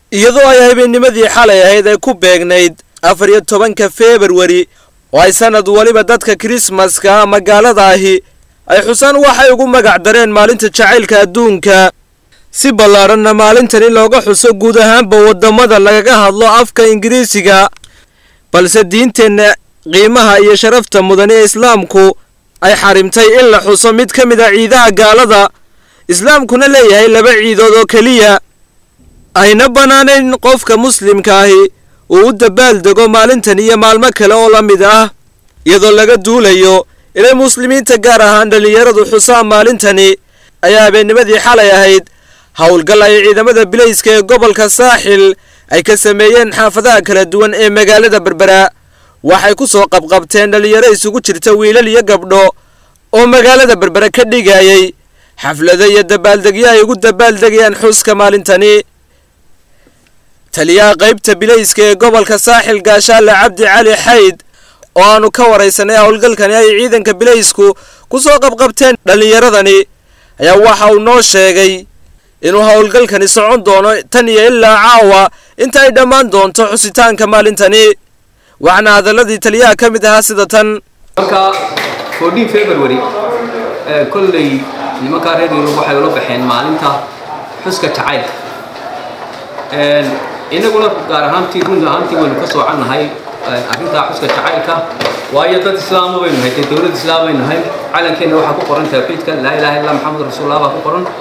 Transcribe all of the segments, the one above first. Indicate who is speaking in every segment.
Speaker 1: iyadoo ay habeennimadii xalay ahayd ay ku beegnayd afar iyo tobanka februari oo ay sanad waliba dadka kirismaska ama gaalada ahi ay xusaan waxay ugu magac dareen maalinta jacaylka adduunka si ballaadhanna maalintani looga xuso guud ahaanba waddamada lagaga hadlo afka ingiriisiga balse diinteenna qiimaha iyo sharafta mudan ee islaamku ay xarimtay in la xuso mid ka mid a ciidaha gaalada islaamkuna leeyahay laba ciidood oo keliya ayna bannaanayn qofka muslimka ahi uu u dabaaldego maalintan iyo maalmo kale oo la mid ah iyadoo laga duulayo inay muslimiinta gaar ahaan dhallinyaradu xusaan maalintani ayaa habeennimadii xalay ahayd howlgal ay ciidamada bilayska ee gobolka saaxil ay ka sameeyeen xaafadaha kala duwan ee magaalada berbera waxay ku soo qabqabteen dhallinyaro isugu jirta wiilal iyo gabdho oo magaalada berbera ka dhigayay xaflado iyo dabaaldegyo ay ugu dabaaldegayaan xuska maalintani taliyaha qaybta bilayska ee gobolka saaxil gaashaale cabdi cali xayd oo aanu ka waraysanay howlgalkani ay ciidanka bilaysku ku soo qabqabteen dhallinyaradani ayaa waxa uu noo sheegay inuu howlgalkani socon doono tan iyo ilaa caawa inta ay dhammaan doonto xusitaanka maalintani waxaana hadalladii taliyaha ka mid ahaa sida tan
Speaker 2: marka fourteen february kolley nimankaa reer yurub waxay ula baxeen maalinta xuska jacaylka inaguna gaar ahaantii run ahaantii waynu ka soocannahay arrintaa xuska jacaylka waayo dad islaama baynu nahay dee dowlad islaam baynu nahay calankeenna waxaa ku qoran tawxiidka laa ilaha illa maxamed rasuulullah baa ku qoran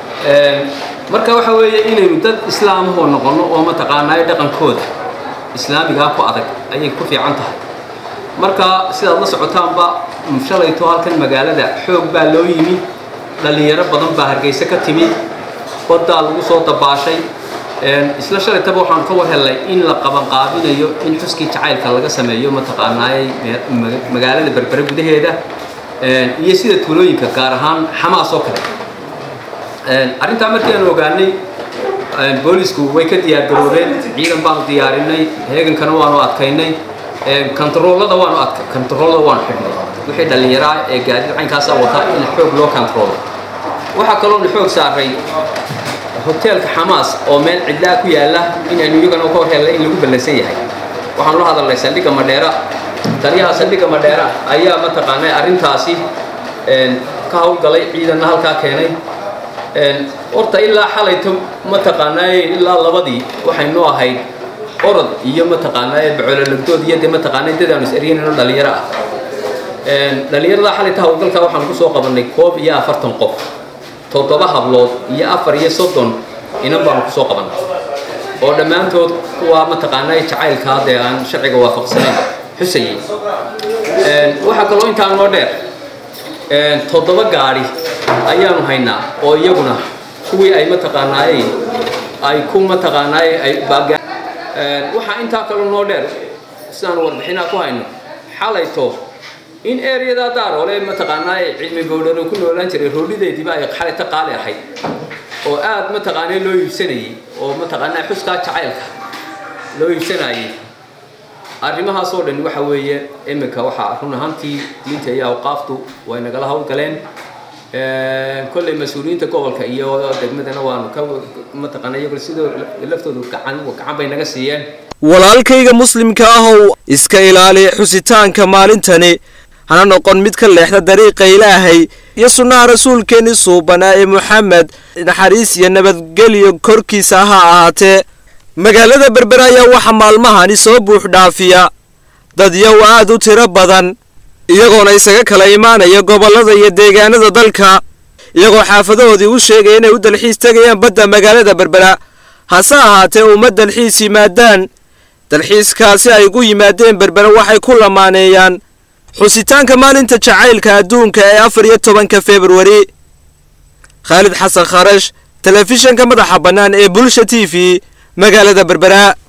Speaker 2: marka waxa weeye inaynu dad islaamahoo noqonno oo mataqaanaayo dhaqankooda islaamigaa ku adag ayay ku fiican tahay marka sidaad la socotaanba shalayto halkan magaalada xoog baa loo yimi dhallinyaro badan baa hargeysa ka timi baddaa lagu soo dabaashay isla shalaytaba waxaan ka war hellay in la qabanqaabinayo in xuskii jacaylka laga sameeyo mataqaanaayay magaalada berbere gudaheeda iyo sida tuulooyinka gaar ahaan xamaas oo kale arrintaa markii aanu ogaanay boolisku way ka diyaargaroobeen ciidan baanu diyaarinay heegankana waanu adkaynay kontaroolada waanu adka kontaroolada waanu xidhnay wixii dhallinyaraa ee gaadiid caynkaasa wata in xoog loo kontaroolo waxaa kaloonu xoog saaray hoteelka xamaas oo meel cidlaa ku yaalla inaynu iyagana ka hor hellay in lagu ballansan yahay waxaanu la hadalnay saldhigga madheera taliyaha saldhigga madheera ayaa mataqaanay arrintaasi ka howlgalay ciidanna halkaa keenay horta ilaa xalayto mataqaanaaye ilaa labadii waxaynu ahayd orod iyo mataqaanaaye bacololagdood iyo dee mataqaanay dad aanu is eryanayno dhallinyaro ah dhallinyarada xalayta howlgalka waxaanu ku soo qabannay koob iyo afartan qof toddoba hablood iyo afar iyo soddon inan baanu ku soo qabannay oo dhammaantood kuwaa mataqaanaaye jacaylkaa dee aan sharciga waafaqsanayn xusayay waxaa kaloo intaa noo dheer toddoba gaadhi ayaanu haynaa oo iyaguna kuwii ay mataqaanaayey ay ku mataqaanaayey ay waxaa intaa kaloo noo dheer sidaanu warbixinaa ku hayno xalayto in ereyadaa daaroole mataqaanaaye cilmi bowdhano ku noolaan jiray roodhideediiba ay xalayto qaali ahayd oo aad mataqaanaa loo iibsanayey oo mataqaanaa xuskaa jacaylka loo iibsanayey arrimahaasoo dhan waxa weeye iminka waxaa run ahaantii diinta iyo awqaaftu way nagala howlgaleen kolley mas-uuliyiinta gobolka iyo degmadana waanu ka mataqaana iyagu sidoo laftoodu gacan gacan bay naga siiyeen
Speaker 1: walaalkayga muslimka ahow iska ilaali xusitaanka maalintani hana noqon mid ka leexda dariiqa ilaahay iyo sunnaha rasuulkeenni suubanaa ee moxamed naxariis iyo nabadgelyo korkiisa ha ahaatee magaalada berbera ayaa waxaa maalmahani soo buux dhaafiya dad yow aad u tiro badan iyagoona isaga kala imaanaya gobollada iyo deegaanada dalka iyagoo xaafadahoodii u sheegaya inay u dalxiis tegayaan badda magaalada berbera hase ahaatee uma dalxiis yimaadaan dalxiiskaasi ay gu yimaadeen berbera waxay ku lamaaneeyaan xusitaanka maalinta jacaylka adduunka ee afar iyo tobanka februari khaalid xasan kharash telefishanka madaxa bannaan ee bulsha t v magaalada berbera